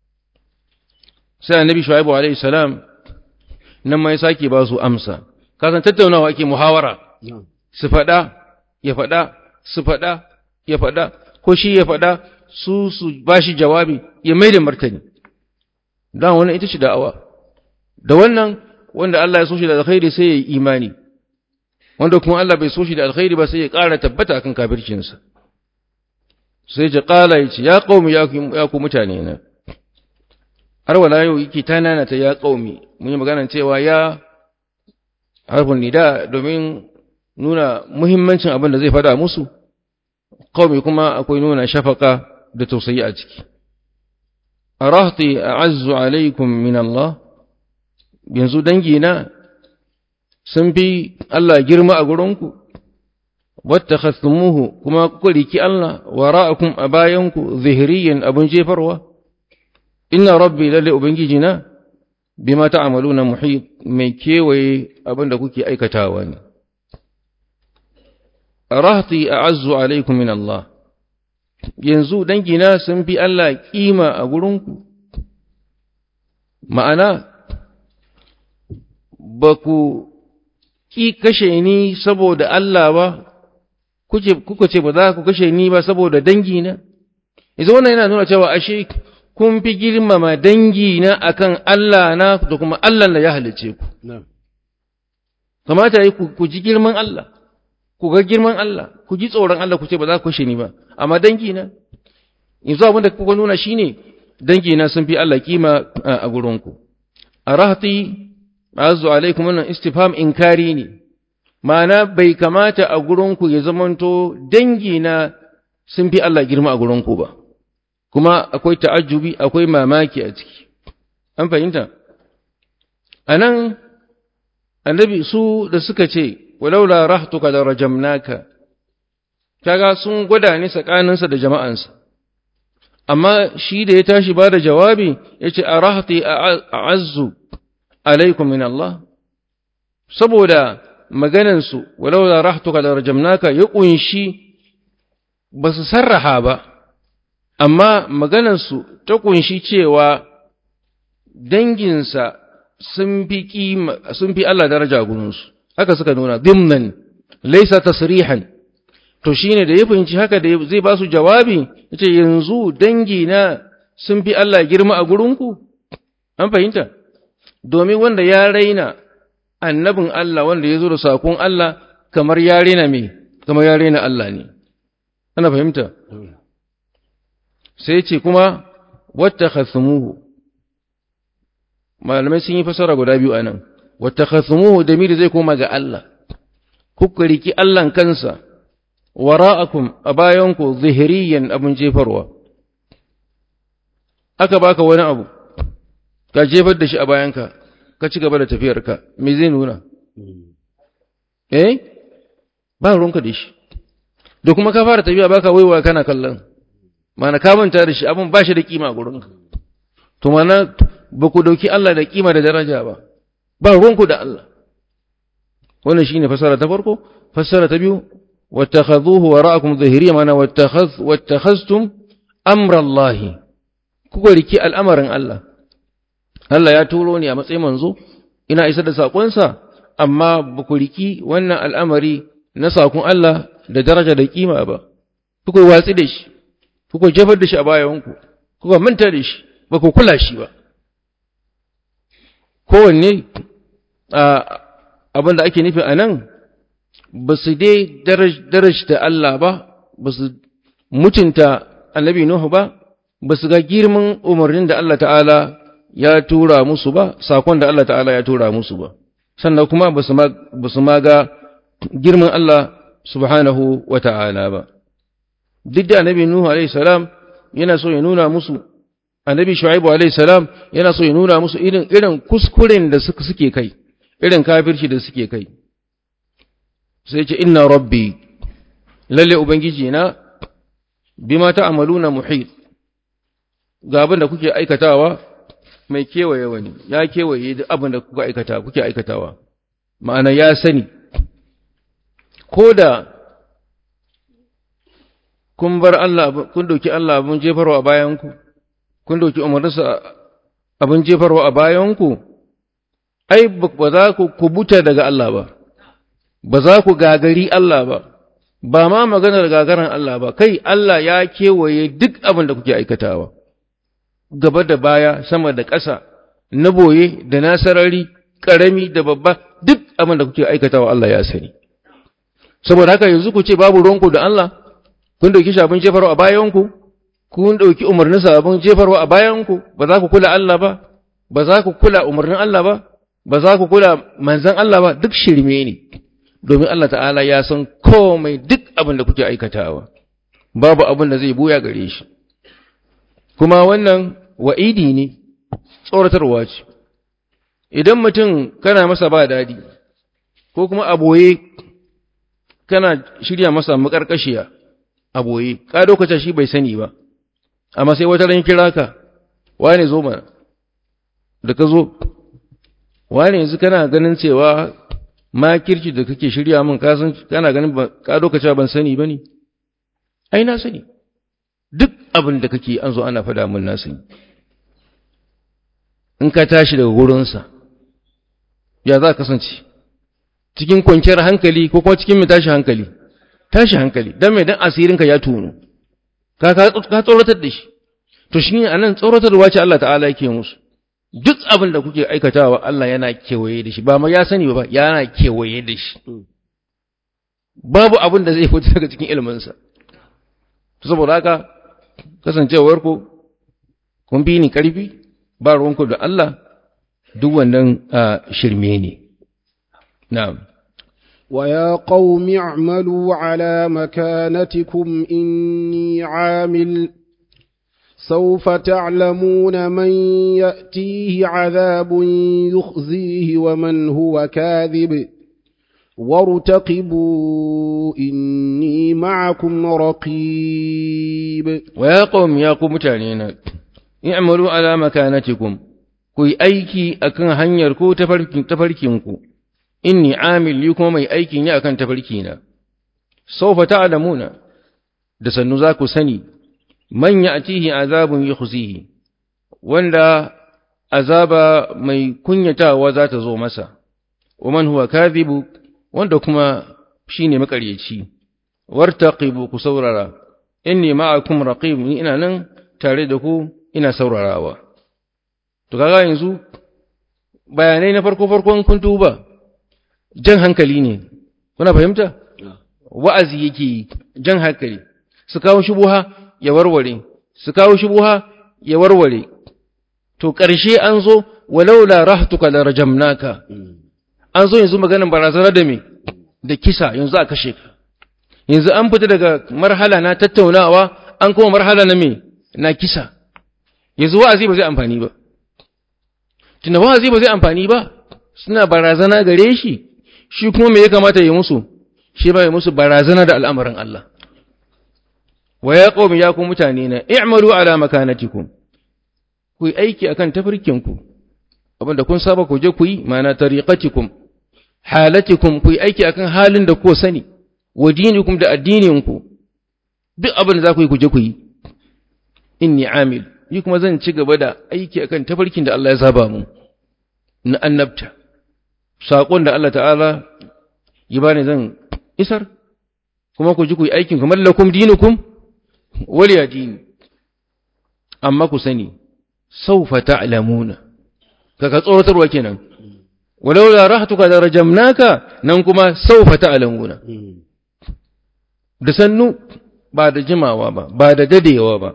sai annabi shuaibu alaihi salam nan mai sake ba su amsa kasan tattaunawa ake muhawara su faɗa ya faɗa su faɗa ya faɗa ko shi ya faɗa su su ba shi jawabi ya mai da martani don wannan ita ce da'awa da wannan wanda Allah ya so shi da alkhairi sai ya yi imani wanda kuma Allah bai so shi da alkhairi ba sai ya ƙara tabbata kan kafircinsa sai ya ƙala ya ce ya ƙaumi ya ku mutane na har wala yau yake ta nana ta ya ƙaumi mun yi magana cewa ya harfin nida domin nuna muhimmancin abin da zai fada musu ƙaumi kuma akwai nuna shafaka da tausayi a ciki arahti a'azzu alaikum min Allah yanzu dangina sun fi Allah girma a gurinku wattakhasumuhu kuma kuka riki Allah wara'akum a bayanku zihriyan abun jefarwa inna rabbi lalle ubangijina bima ta'maluna muhit mai kewaye abin da kuke aikatawa ne rahti a'azzu alaikum min Allah yanzu dangina sun fi Allah kima a gurinku ma'ana ba ku ki kashe ni saboda Allah ba kuka ce ba za ku kashe ni ba saboda dangina yanzu wannan yana nuna cewa ashe kun fi girmama dangina akan Allah na da kuma Allah da ya halice ku kamata yi ku ji girman Allah ku ga girman Allah ku ji tsoron Allah ku ce ba za ku kashe ni ba amma dangina yanzu abin da kuka nuna shine dangina sun fi Allah kima a gurinku a rahati azu alaikum wannan istifham inkari ne ma'ana bai kamata a gurinku ya zamanto dangina sun fi Allah girma a gurinku ba kuma akwai ta'ajjubi akwai mamaki a ciki an fahimta anan annabi su da suka ce walaula rahtuka da rajamnaka kaga sun gwada ne tsakaninsa da jama'ansa amma shi da ya tashi ba da jawabi ya ce a rahati a'azzu alaikum min Allah saboda maganansu walau da rahtuka da rajamnaka ya kunshi ba su sarraha ba amma maganansu ta kunshi cewa danginsa sun fi kima sun fi Allah daraja gurinsu haka suka nuna dimnan laysa tasrihan to shine da ya fahimci haka da zai ba su jawabi yace yanzu dangina sun fi Allah girma a gurinku an fahimta domin wanda ya raina annabin Allah wanda ya zo da sakon Allah kamar ya raina me kamar ya raina Allah ne ana fahimta sai ce kuma wattakhasumuhu malamai sun yi fasara guda biyu anan wattakhasumuhu da miri zai koma ga Allah kuka riki Allah kansa wara'akum a bayanku zihiriyan abin jefarwa aka baka wani abu ka jefar da shi a bayanka ka ci gaba da tafiyarka me zai nuna eh ba ruwanka da shi da kuma ka fara tafiya baka waiwa kana kallon mana ka manta da shi abin ba shi da kima a gurinka to mana ba ku dauki Allah da kima da daraja ba ba ruwanku da Allah wannan shine fasara ta farko fasara ta biyu واتخذوه وراءكم ظهريا معنى واتخذ واتخذتم امر الله kuka riki al'amarin Allah Allah ya turo ni a matsayin manzo ina isar da sakonsa amma ba ku riki wannan al'amari na sakon Allah da daraja da kima ba kuka watsi da shi kuka jefar da shi a bayanku kuka manta da shi ba ku kula shi ba kowanne abin da ake nufi a nan ba su dai darajta Allah ba, ba su mutunta annabi Nuhu ba, ba su ga girman umarnin da Allah ta'ala ya tura musu ba, sakon da Allah ta'ala ya tura musu ba, sannan kuma ba su ma ga girman Allah subhanahu wa ta'ala ba. Duk da annabi Nuhu salam yana so ya nuna musu, annabi Shu'aibu salam yana so ya nuna musu irin irin kuskuren da suke kai, irin kafirci da suke kai. sai ce inna rabbi lalle ubangiji na bima ta'maluna muhit ga abin da kuke aikatawa mai kewaye wani ya kewaye duk abin da kuka aikata kuke aikatawa ma'ana ya sani ko da kun bar Allah kun doki Allah abin jefarwa a bayanku kun doki umarninsa abin jefarwa a bayanku ai ba za ku kubuta daga Allah ba ba za ku gagari Allah ba, ba ma maganar gagaran Allah ba, kai Allah ya kewaye duk abin da kuke aikatawa, gaba da baya, sama da ƙasa, na boye da na sarari, ƙarami da babba, duk abin da kuke aikatawa Allah ya sani. Saboda haka yanzu ku ce babu ruwanku da Allah, kun ɗauki shi abin jefarwa a bayanku, kun ɗauki umarninsa abin jefarwa a bayanku, ba za ku kula Allah ba, ba za ku kula umarnin Allah ba, ba za ku kula manzan Allah ba, duk shirme ne. domin Allah ta'ala ya san komai duk abin da kuke aikatawa babu abin da zai buya gare shi kuma wannan wa'idi ne tsoratarwa ce idan mutum kana masa ba dadi ko kuma aboye kana shirya masa makarkashiya aboye ka lokacin shi bai sani ba amma sai wata ran kira ka wane zo mana da ka zo wane yanzu kana ganin cewa makirci da kake shirya min ka san kana ganin ka lokacin ban sani bane ai na sani duk abin da kake an zo ana fada min na sani in ka tashi daga gurinsa ya za ka kasance cikin kwanciyar hankali ko kuma cikin mai tashi hankali tashi hankali don mai dan asirinka ya tunu ka ka tsoratar da shi to shi ne anan tsoratarwa ce Allah ta'ala yake musu duk abin da kuke aikatawa Allah yana kewaye da shi ba ma ya sani ba yana kewaye da shi babu abin da zai fito daga cikin ilminsa saboda haka kasancewar ku kun bi ni karfi ba ruwanku da Allah duk wannan shirme ne na'am ويا قوم اعملوا على مكانتكم إني عامل سوف تعلمون من يأتيه عذاب يخزيه ومن هو كاذب وارتقبوا إني معكم رقيب ويا قوم يا قوم متعنينا اعملوا على مكانتكم كي أيكي أكن هنيركو تفركينكو inni amil ni kuma mai aikin yi akan tafarkina sawfa ta'lamuna da sannu za ku sani man ya'tihi azabun yukhzihi wanda azaba mai kunyatawa za ta zo masa wa man huwa kadhibu wanda kuma shine makaryaci wartaqibu ku saurara inni ma'akum raqib ni ina nan tare da ku ina saurarawa to kaga yanzu bayanai na farko farkon kun tuba jan hankali ne kuna fahimta wa'azi yake jan hankali su kawo shubuha ya warware su kawo shubuha ya warware to ƙarshe an zo walaula rahtuka la rajamnaka an zo yanzu maganin barazana da me da kisa yanzu a kashe ka yanzu an fita daga marhala na tattaunawa an kuma marhala na me na kisa yanzu wa'azi ba zai amfani ba tunda wa'azi ba zai amfani ba suna barazana gare shi shi kuma me ya kamata ya musu shi ba ya musu barazana da al'amarin Allah wa ya qaumi ya ku mutane na i'malu ala makanatikum ku yi aiki akan tafarkinku abinda kun saba ku je ku yi ma'ana tariqatikum halatikum ku yi aiki akan halin da ku sani wa dinikum da addininku duk abin da za ku yi ku je ku yi inni amil ni kuma zan ci gaba da aiki akan tafarkin da Allah ya saba mu na annabta saƙon da Allah ta'ala yi ba ni zan isar kuma ku ji ku yi aikin kamar lakum dinukum waliya dini amma ku sani saufa ta'lamuna kaga tsoratarwa kenan walau la rahatuka da rajamnaka nan kuma saufa ta'lamuna da sannu ba da jimawa ba ba da dadewa ba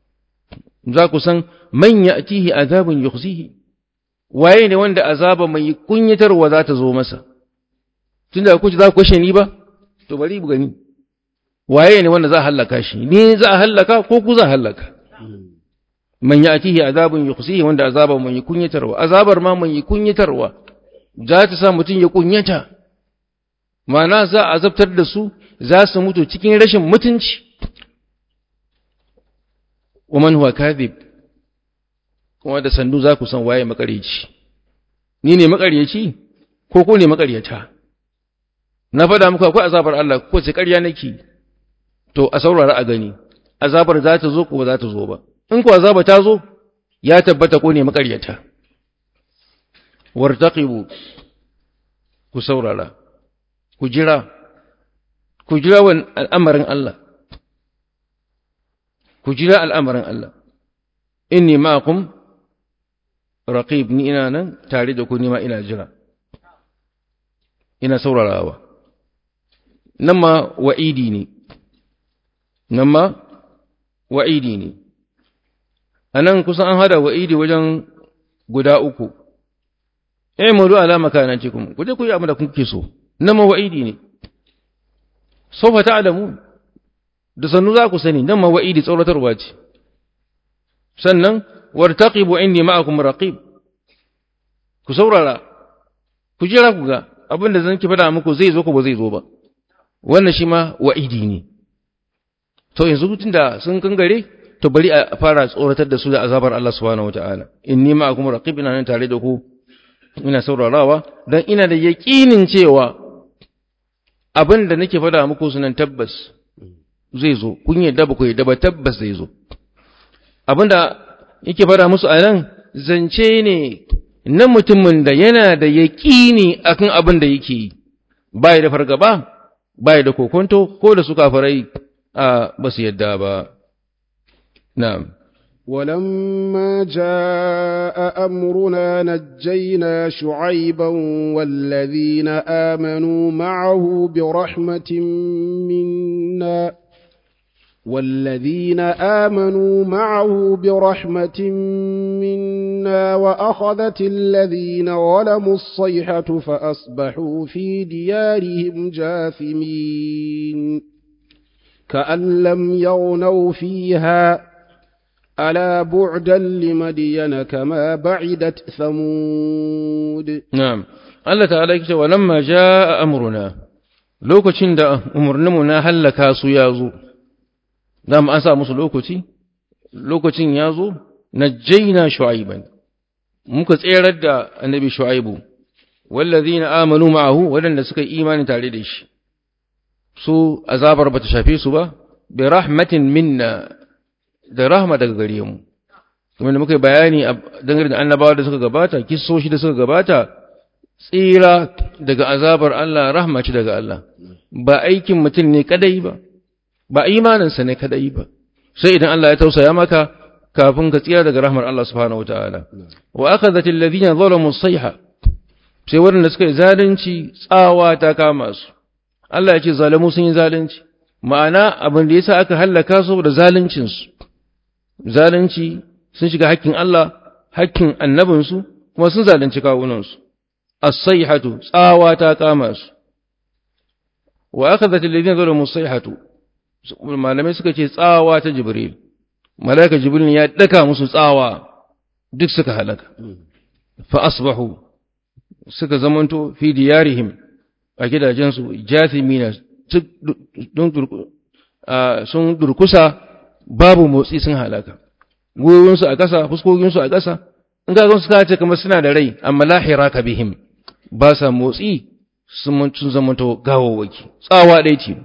za ku san man ya'tihi azabun yukhzihi waye ne wanda azaba mai kunyatarwa za ta zo masa tunda ku za ku kashe ni ba to bari bu gani waye ne wanda za a hallaka shi ni za a hallaka ko ku za a hallaka man ya'tihi azabun yukhzihi wanda azaba mai kunyatarwa azabar ma mai kunyatarwa za ta sa mutum ya kunyata ma'ana za a azabtar da su za su mutu cikin rashin mutunci wa man huwa kadhib kuma da sandu za ku san waye makaryaci ni ne makaryaci ko ko ne makaryata na faɗa muku akwai azabar Allah ko ce ƙarya nake to a saurara a gani azabar za ta zo ko ba za ta zo ba in ko azaba ta zo ya tabbata ko ne makaryata wartaqibu ku saurara ku jira ku jira wan al'amarin Allah ku jira al'amarin Allah inni ma'akum raqib ni ina nan tare da ku ni ma ina jira ina saurarawa nan ma wa'idi ne nan ma wa'idi ne a nan kusan an hada wa'idi wajen guda uku eh mu ala makanatikum ku je ku yi abin da kuke so nan ma wa'idi ne sawfa ta'lamu da sannu za ku sani nan ma wa'idi tsoratarwa ce sannan wartaqibu inni ma'akum raqib ku saurara ku jira ku ga abin da zan ki faɗa muku zai zo ko ba zai zo ba wannan shi ma wa'idi ne to yanzu tunda sun kangare to bari a fara tsoratar da su da azabar Allah subhanahu wataala inni ma'akum raqib ina nan tare da ku ina saurarawa dan ina da yaqinin cewa abin da nake faɗa muku sunan tabbas zai zo kun yadda ba ku yadda ba tabbas zai zo abin da yake faɗa musu a nan zance ne na mutumin da yana da yaƙini akan abin da yake yi bai da fargaba bai da kokonto ko da su kafirai a ba su yadda ba na'am ولما جاء أمرنا نجينا شعيبا والذين آمنوا معه برحمة منا والذين آمنوا معه برحمة منا وأخذت الذين ظلموا الصيحة فأصبحوا في ديارهم جاثمين كأن لم يغنوا فيها ألا بعدا لمدين كما بعدت ثمود نعم الله تعالى يكتب ولما جاء أمرنا lokacin da umarninmu na hallaka su ya zo za mu an sa musu lokaci lokacin ya zo na jaina shu'aiban muka tserar da annabi shu'aibu wallazi na amanu ma'ahu waɗanda suka yi imani tare da shi su azabar ba ta shafe su ba bi rahmatin minna da rahma daga gare mu kuma da muka bayani dangane da annabawa da suka gabata kissoshi da suka gabata tsira daga azabar Allah rahma ce daga Allah ba aikin mutum ne kadai ba ba imaninsa ne kadai ba sai idan Allah ya tausaya maka kafin ka tsira daga rahmar Allah subhanahu wataala wa akhadhat alladhina zalamu sayha sai waɗanda suka yi zalunci tsawa ta kama su Allah ya ce zalamu sun yi zalunci ma'ana abin da yasa aka hallaka su da zaluncin su zalunci sun shiga hakkin Allah hakkin annabinsu kuma sun zalunci kawunansu as-sayhatu tsawa ta kama su wa akhadhat alladhina zalamu as-sayhatu malamai suka ce tsawa ta jibril malaika jibril ya daka musu tsawa duk suka halaka fa asbahu suka zamanto fi diyarihim a gidajensu jathimina sun durkusa babu motsi sun halaka gwiwinsu a ƙasa fuskokinsu a ƙasa in ga su ce kamar suna da rai amma lahira ka bihim ba sa motsi sun zamanto gawawaki tsawa ɗaya ce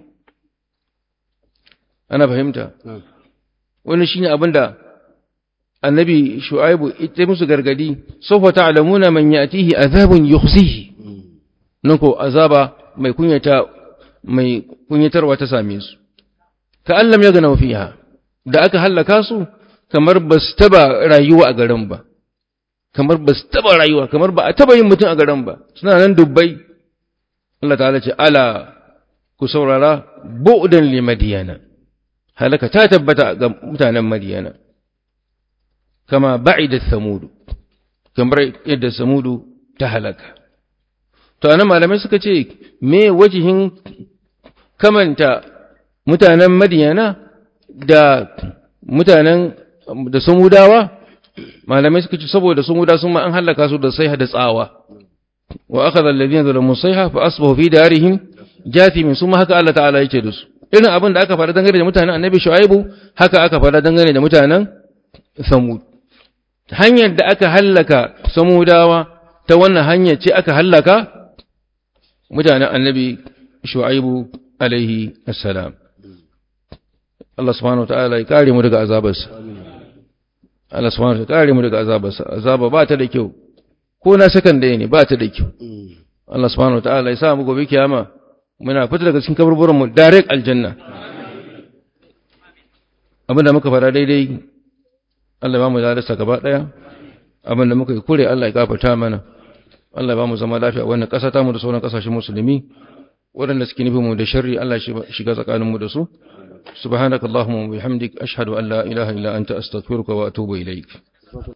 ana fahimta wani shine abin da annabi shu'aibu ita musu gargadi sawfa ta'lamuna man ya'tihi azabun yukhzihi nan ko azaba mai kunyata mai kunyatarwa ta same su ka allam ya gana fiha da aka hallaka su kamar ba su taba rayuwa a garin ba kamar ba su taba rayuwa kamar ba a taba yin mutum a garin ba suna nan dubbai Allah ta'ala ce ala ku saurara bu'dan li madiyana halaka ta tabbata ga mutanen madiyana kama ba'idat samudu kamar yadda samudu ta halaka to anan malamai suka ce me wajihin kamanta mutanen madiyana da mutanen da samudawa malamai suka ce saboda samuda sun ma an halaka su da sai da tsawa wa akhadha alladhina zalamu sayha fa asbahu fi darihim jathimin sun ma haka Allah ta'ala yake da su irin abin da aka faɗa dangane da mutanen annabi shu'aibu haka aka faɗa dangane da mutanen samud hanyar da aka hallaka samudawa ta wannan hanyar ce aka hallaka mutanen annabi shu'aibu alaihi assalam Allah subhanahu wa ta'ala ya kare mu daga azabarsa Allah subhanahu wa ta'ala ya kare mu daga azabarsa azaba ba ta da kyau ko na sakan da ne ba ta da kyau Allah subhanahu wa ta'ala ya sa mu gobe kiyama muna fita daga cikin kaburburan mu direct aljanna abinda muka fara daidai Allah ba mu zalarsa gaba daya abinda muka yi kure Allah ya gafarta mana Allah ba mu zama lafiya wannan ƙasa ta mu da sauran ƙasashen musulmi waɗanda suke nufin mu da sharri Allah shiga tsakanin mu da su subhanakallahumma wa bihamdik ashhadu an la ilaha illa anta astaghfiruka wa atubu ilaik